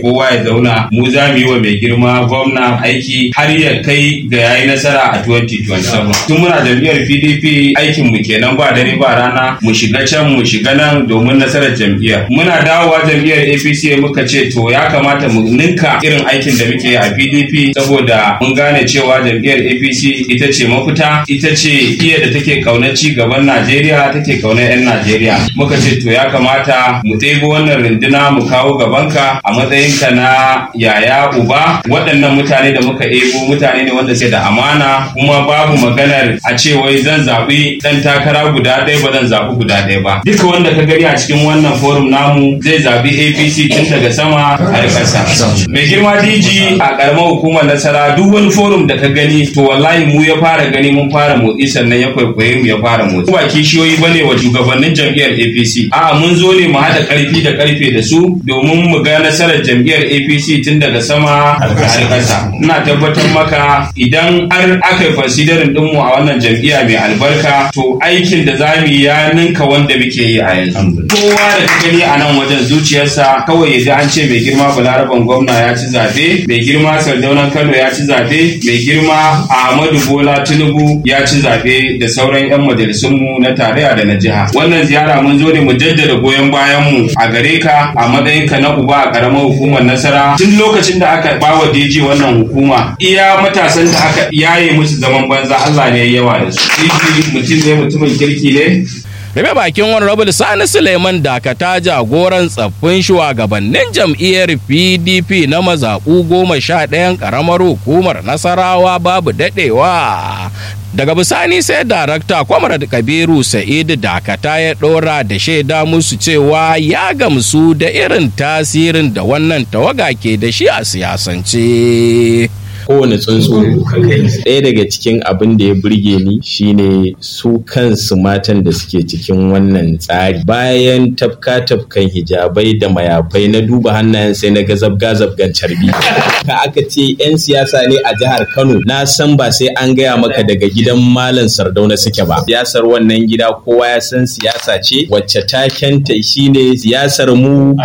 kowa ya zauna mu za mu yi wa mai girma gwamna aiki har ya kai ga yayi nasara a 2027 tun muna jam'iyyar PDP aikin mu kenan ba dare ba rana mu shiga can mu shiga nan domin nasarar jam'iyyar muna dawowa jam'iyyar APC muka ce to ya kamata mu ninka irin aikin da muke a PDP saboda mun gane cewa jam'iyyar APC ita ce mafita ita ce iya da take kaunar ci gaban Najeriya take kaunar 'yan Najeriya muka ce to ya kamata mu ɗebo wannan runduna mu kawo gabanka a matsayinka na yaya uba waɗannan mutane da muka ebo mutane ne wanda suke da amana kuma babu maganar a ce wai zan zaɓi ɗan takara guda ɗaya ba zan zaɓi guda ɗaya ba duka wanda ka gani a cikin wannan forum namu zai zaɓi APC tun daga sama har ƙasa mai girma DG a ƙaramar hukumar nasara duk wani forum da ka gani to wallahi mu ya fara gani mun fara motsi sannan ya kwaikwaye mu ya fara motsi ba kishiyoyi bane wa shugabannin jam'iyyar APC a'a mun zo ne mu haɗa ƙarfi da ƙarfe da su domin mu ga nasarar jam'iyyar APC tun daga sama har ƙasa ina tabbatar maka idan har aka yi considering din mu a wannan jam'iyya mai albarka to aikin da za mu yi ya ninka wanda muke yi a yanzu kowa da ka gani a nan wajen zuciyarsa kawai ya ji an ce mai girma balaraban gwamna ya ci zaɓe mai girma sardaunan kano ya ci zaɓe mai girma ahmadu bola tinubu ya ci zaɓe da sauran 'yan majalisunmu na tarayya da na jiha wannan ziyara mun zo ne mu jaddada goyon bayan mu a gare ka a matsayinka na uba a karamar hukumar nasara tun lokacin da aka bawa DG wannan hukuma iya matasan da aka yaye musu zaman banza Allah ne yawa da su DG mutum ne mutumin kirki ne Rabe bakin Honorable Sani Suleiman Dakata jagoran tsaffin shugabannin jam'iyyar PDP na mazaɓu goma sha ɗayan ƙaramar hukumar Nasarawa babu daɗewa. Daga bisani sai darakta Kwamrad Kabiru Sa'idu Dakata ya ɗora da shaida musu cewa ya gamsu da irin tasirin da wannan tawaga ke da shi a siyasance. kowane tsuntsu ɗaya daga cikin abin da ya burge ni shine su kansu matan da suke cikin wannan tsari bayan tafka tafkan hijabai da mayafai na duba hannayen sai na ga zabga zabgan carbi ka aka ce 'yan siyasa ne a jihar kano na san ba sai an gaya maka daga gidan malam sardauna suke ba siyasar wannan gida kowa ya san siyasa ce wacce takenta shine siyasar mu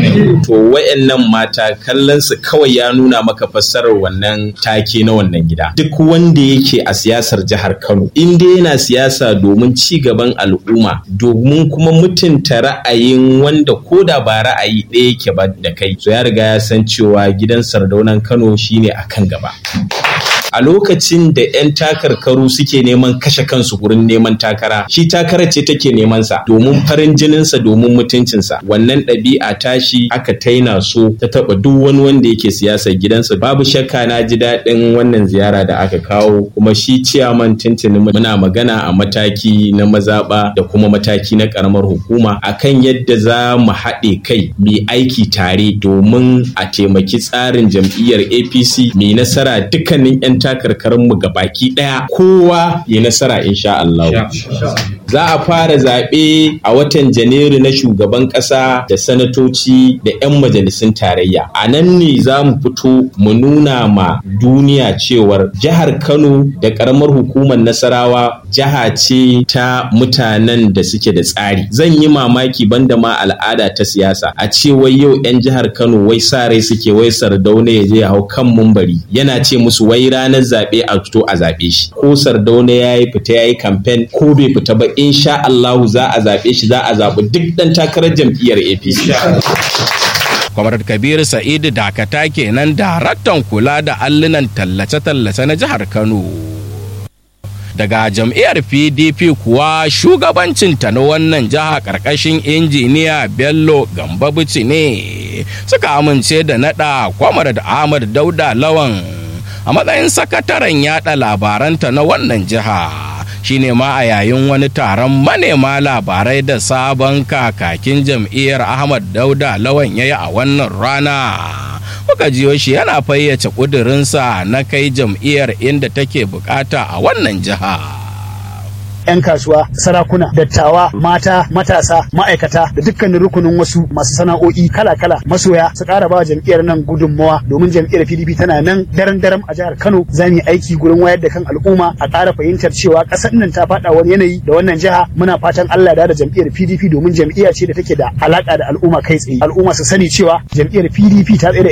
to wayannan mata kallon su kawai ya nuna maka fassarar wannan take na wannan gida duk wanda yake a siyasar jihar Kano in dai yana siyasa domin ci gaban al'umma domin kuma mutunta ra'ayin wanda koda ba ra'ayi ɗaya yake ba da kai so ya riga ya san cewa gidan sardaunan Kano shine akan gaba a lokacin da 'yan takarkaru suke neman kashe kansu gurin neman takara shi takarar ce take neman sa domin farin jininsa domin mutuncinsa wannan ɗabi'a tashi aka taina so ta taɓa duk wani wanda yake siyasar gidansa babu shakka na ji daɗin wannan ziyara da aka kawo kuma shi ciyaman tuntuni muna magana a mataki na mazaɓa da kuma mataki na ƙaramar hukuma akan yadda za mu haɗe kai mu aiki tare domin a taimaki tsarin jam'iyyar apc mai nasara dukkanin 'yan takarkarinmu ga baki ɗaya kowa ya nasara insha Allah. Za a fara zaɓe a watan Janairu na shugaban ƙasa da sanatoci da 'yan majalisun tarayya. A nan ne za mu fito mu nuna ma duniya cewar jihar Kano da ƙaramar hukumar Nasarawa jiha ce ta mutanen da suke da tsari. Zan yi mamaki banda ma al'ada ta siyasa a ce wai yau 'yan jihar Kano wai sa rai suke wai sardauna ya je hau kan mumbari yana ce musu wai ranar zaɓe a fito a zaɓe shi ko sardauna ya yi fita ya yi kamfen ko bai fita ba insha Allahu za a zaɓe shi za a zaɓi duk ɗan takarar jam'iyyar APC. Kwamar Kabiru Sa'idu Dakata kenan daraktan kula da allunan tallace-tallace na jihar Kano. Daga jam'iyyar PDP kuwa shugabancinta na wannan jiha ƙarƙashin injiniya Bello Gambabuci ne suka amince da naɗa Kwamar da Ahmad Dauda Lawan a matsayin sakataren yada labaranta na wannan jiha. shine ma a yayin wani taron manema labarai da sabon kakakin jam'iyyar ahmad dauda lawan ya yi a wannan rana muka jiyo shi yana fayyace ƙudurinsa na kai jam'iyyar inda take bukata a wannan jiha. 'yan kasuwa sarakuna dattawa mata matasa ma'aikata da dukkanin rukunin wasu masu sana'o'i kala-kala masoya su ƙara ba jam'iyyar nan gudunmawa domin jam'iyyar pdp tana nan daren daren a jihar kano za mu yi aiki gurin wayar da kan al'umma a ƙara fahimtar cewa ƙasar nan ta faɗa wani yanayi da wannan jiha muna fatan allah da da jam'iyyar pdp domin jam'iyya ce da take da alaƙa da al'umma kai tsaye al'umma su sani cewa jam'iyyar pdp ta tsaye da